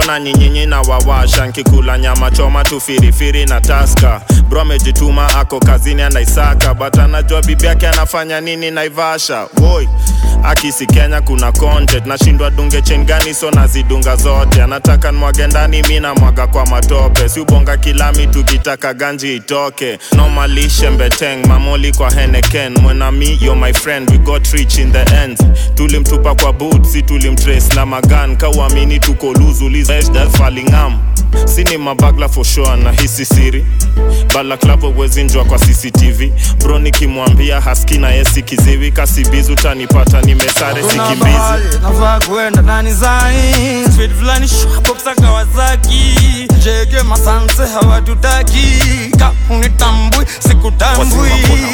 sana nyinyinyi na wawasha nkikula nyama choma tu firifiri na taska bro amejituma ako kazini anaisaka but anajua bibi yake anafanya nini naivasha woi akisi kenya kuna content nashindwa dunge chain gani so nazidunga zote anataka nwage ndani mi namwaga kwa matope si ubonga kilami tukitaka ganji itoke nomalishe mbeteng mamoli kwa heneken mwenami yo my friend we got rich in the end tulimtupa kwa boot si tulimtrace na magan kauamini tuko luzulizfalingam sini mabagla for sure na hisi siri balaklavo wezinjwa kwa cctv bro nikimwambia haski na yesi kiziwi kasibizi utanipata nimesare Kuna sikimbizi mahali nafaa kuenda nani zai Speed fulani shwapoksa Kawasaki Jege masanse hawatutaki Ka unitambui sikutambui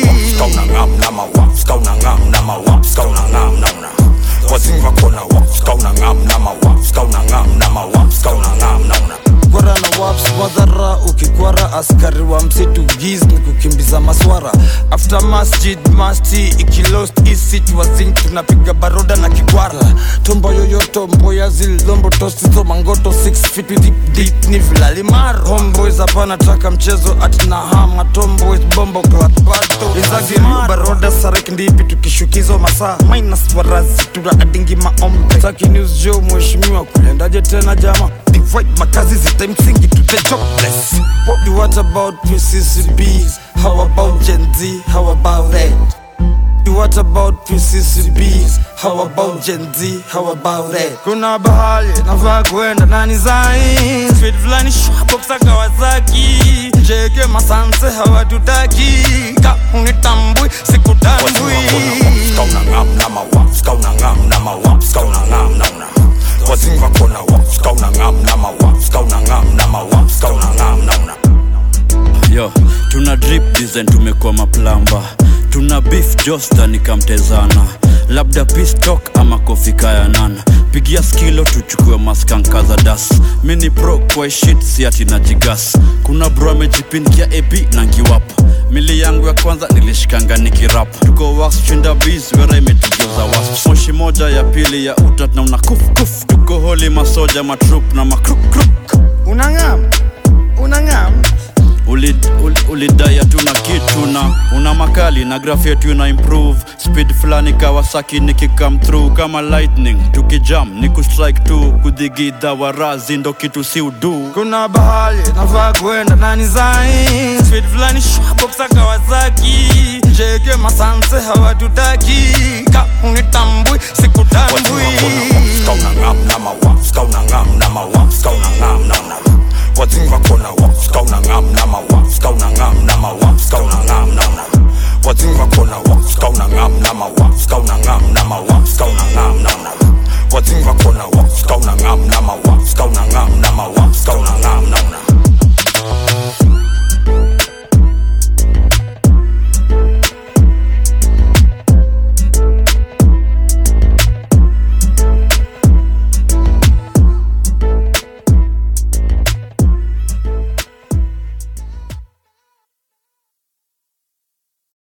kwara na waps madhara ukikwara askari wa msitu giz ni kukimbiza maswara after masjid masti ikilost isitwazin tunapiga baroda na kikwara tombo yoyoto mboya zilombo tosizo mangoto 6 feet with deep deep ni vilalimaro homeboys hapana taka mchezo atina hama tomboys bombo klatbato izagimio baroda sarek ndipi tukishukizo masaa minus warazi tuna adingi maombe saki news jo mheshimiwa kulendaje tena jama divide makazi zita msingi to the jobless what, what about PCCBs how about Gen Z how about that What about PCCBs? How about Gen Z? How about that? Kuna bahali nafaa kuenda nani zai Speed fulani shwapoksa Kawasaki Jege masanse hawatutaki Ka unitambui sikutambui yo tuna drip design tumekuwa maplamba tuna beef josta nikamtezana labda pistok ama kofika ya nana pigia skilo tuchukue maskanka za das mini pro kwa shit si ati na jigas kuna bro amejipinkia ap na ngiwapa mili yangu ya kwanza nilishikanga nikirap tuko wax chinda bis wera imetugeuza wasp moshi moja ya pili ya utat na una kuf kuf tuko holi masoja matrup na makruk Unangam Unangam ulidaya uli, ulidai hatuna kitu na una makali na graph yetu ina improve speed fulani kawasaki nikikam through kama lightning tukijam ni kustrike tu kudhigidha warazi ndo kitu si udu Kuna bahali nafaa kuenda nani zai Speed fulani shwapoksa Kawasaki Jege masanse hawatutaki Ka unitambui sikutambui What's in my corner?